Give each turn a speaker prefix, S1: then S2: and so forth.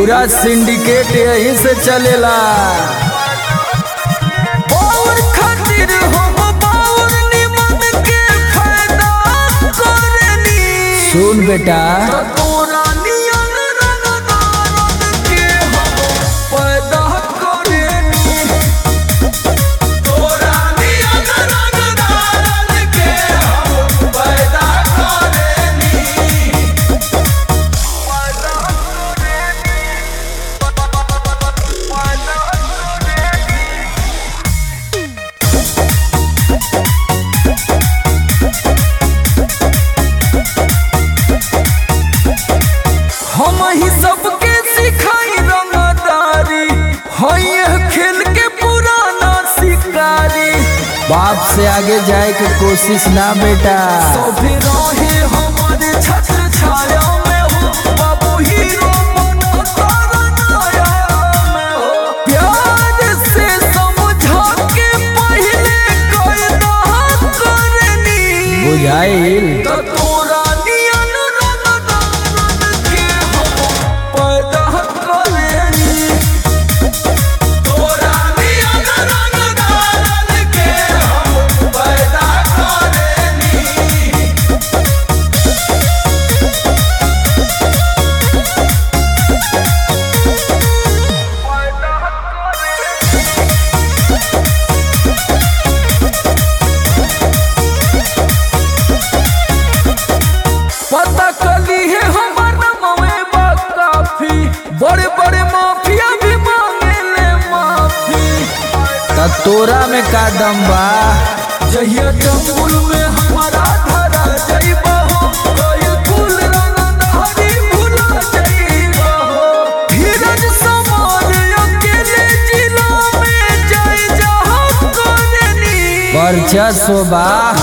S1: पूरा सिंडिकेट यहीं से चलेला
S2: और खातिर हम बाउर निमन के फायदा करनी
S1: सुन बेटा
S2: तोरा नियन रंगदारन के हम पैदा करनी तोरा नियन रंगदारन के हम पैदा करनी पैदा करनी पैदा करनी हम ही सबके सिखाई रंगदारी हई यह खेल के पुराना शिकारी
S1: बाप से आगे जाए के कोशिश ना बेटा
S2: सभी रहे हमारे छत्र छाया में हो बाबू हीरो बनो तारा नाया में हो प्यार से समझा के पहले कायदा करनी
S1: बुझाइल
S2: त तोरा नियन रंगदारन के हम पैदा करनी तोरा नियन रंगदारन के हम पैदा करनी पैदा करनी पता कली है हमार नमवे बा काफी बड़े बड़े माफिया भी मांगे ले माफी
S1: त तोरा में का दम बा
S2: जहिया जंगल में हमारा धरा जाइबा हो कोई कुल रंग धारी भुला जाइबा हो धीरज समान अकेले जिला में जाए जहाँ करनी
S1: वर्चस्व बा